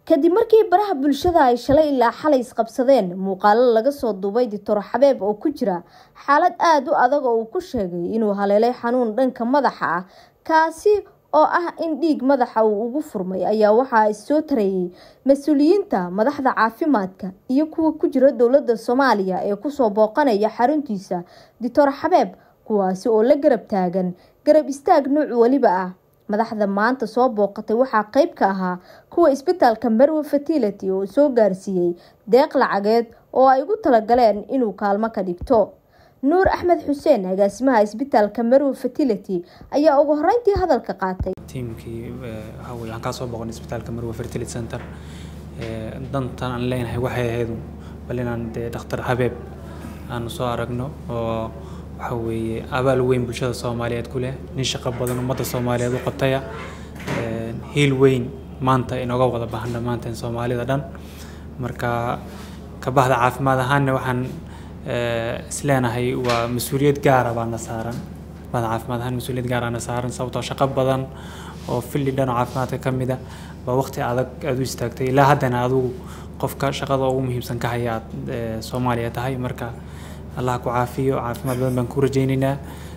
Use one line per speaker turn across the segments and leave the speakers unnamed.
kadib markii baraha bulshada ay shalay ilaa xalay isqabsadeen muuqaalo laga soo duubay doctor xabeeb oo ku jira xaalad aada u adag oo uu ku sheegay inuu haleelay xanuun dhanka madaxa ah kaasi oo ah in dhiig madaxa uu ugu furmay ayaa waxaa issoo tareeyay mas-uuliyiinta madaxda caafimaadka iyo kuwa ku jira dowladda soomaaliya ee kusoo booqanaya xaruntiisa doctor xabeeb kuwaasi oo la garab taagan garab istaag nuuc weliba ah madaxda maanta soo booqatay waxaa qeyb ka ahaa kuwa isbitaalka marwe fertility oo soo gaarsiiyey deeq lacageed oo ay ugu talagaleen inuu kaalmo ka dhigto nuur axmed xuseen agaasimaha isbitaalka marwe fertility ayaa ugu horeyntii hadalka qaatay
tiimkii waxaa weye waxaan kaa soo boqon isbitaalka marwe fertility center dantan aan leenahay waxay ahayd bal inaan dee dhakhtar habeeb aanu soo aragno oo waxa weeye abaal weyn bulshada soomaaliyeed ku leh nin shaqo badan ummadda soomaaliyeed u qabtaya hiil weyn maanta inooga wada baahan dhammaanteen soomaalida dhan marka ka bahda caafimaad ahaanna waxaan isleenahay waa mas-uuliyad gaara baana saaran bahda caafimaad ahaan mas-uuliyad gaaraana saaran sababtoo shaqo badan oo filli dhan oo caafimaadka ka mid a waa waqti adag aada u istaagtay ilaa haddana adigu qofka shaqada ugu muhiimsan ka haya aad soomaaliya tahay marka allah ku caafiyo caafimaad badan baan ku rajaynaynaa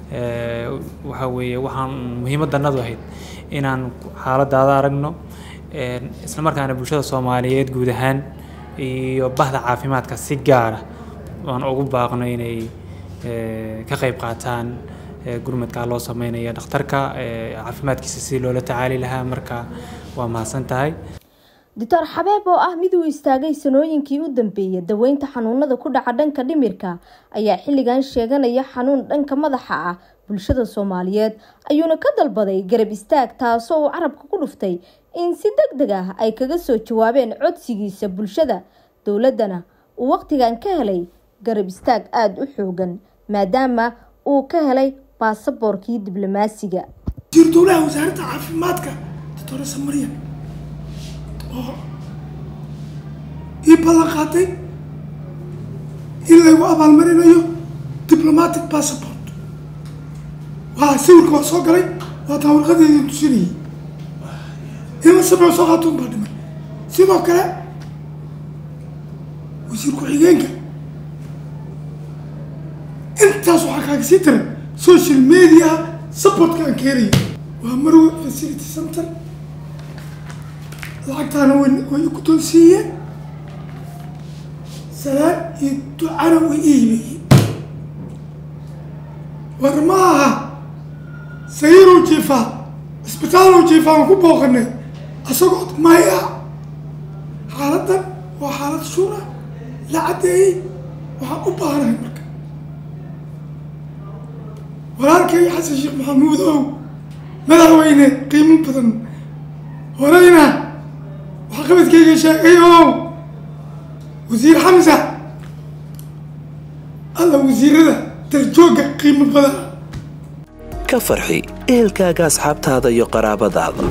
waxa weeye waxaan muhiimaddanadu ahayd inaan xaaladaada aragno isla markaana bulshada soomaaliyeed guud ahaan iyo bahda caafimaadka si gaara aan ugu baaqno inay ka qayb qaataan gurmadkaa loo sameynaya dhakhtarka caafimaadkiisa si loola tacaali lahaa marka waa mahadsan tahay
doctor xabeeb oo ah mid uu istaagay sanooyinkii u dambeeyay daweynta xanuunada ku dhaca dhanka dhimirka ayaa xilligan sheeganaya xanuun dhanka madaxa ah bulshada soomaaliyeed ayuuna ka dalbaday garab istaag taasoo uu carabka ku dhuftay in si deg deg ah ay kaga soo jawaabeen codsigiisa bulshada dowladdana uu waqtigan ka helay garab istaag aada u xoogan maadaama uu ka helay baasaboorkii diblomaasiga
wasiir dowlaha wasaaradda caafimaadka doctor samariya oo ii ballan qaatay in laygu abaalmarinayo diplomatic passport waa sawirka waa soo galay waa taa warqadeedii tusinayay in la sabco soo qaatuun baa dhimay sidoo kale wasiir ku-xigeenka intaas waxaa kaaga sii daran social media supportka aan keenaya waa marwe facility center lacagtaana way way guddoonsiiyeen salaan iyo ducana way ii yimeeyeen war ma aha sayirow jiifaa cisbitaalow jiifaa aan ku booqanay asagoo maya xaaladdan waa xaalad shura la caddeeyey waxaan u baahanahay marka walaalkay xasan sheekh maxamuud ow madaxweyne qiimo badan horeyna waxqabadkayga sheegay oo wasiir xamsa alla wasiirada darjoogga qiimo badan
ka farxi ehelkaaga asxaabtaada iyo qaraabadaada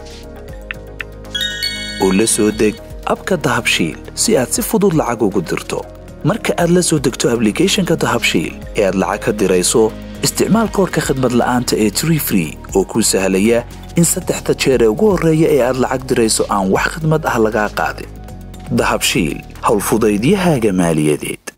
oo la soo deg abka dahabshiil si aad si fudud lacag ugu dirto marka aad la soo degto ablicathonka dahabshiil ee aad lacag ka dirayso isticmaal koorka khadmad la'aanta ee tree free oo kuu sahlaya in saddexda jeer ee ugu horreeya ee aad lacag dirayso aan wax khidmad ah lagaa qaadin dahabshiil howlfudaydiyahaaga maaliyadeed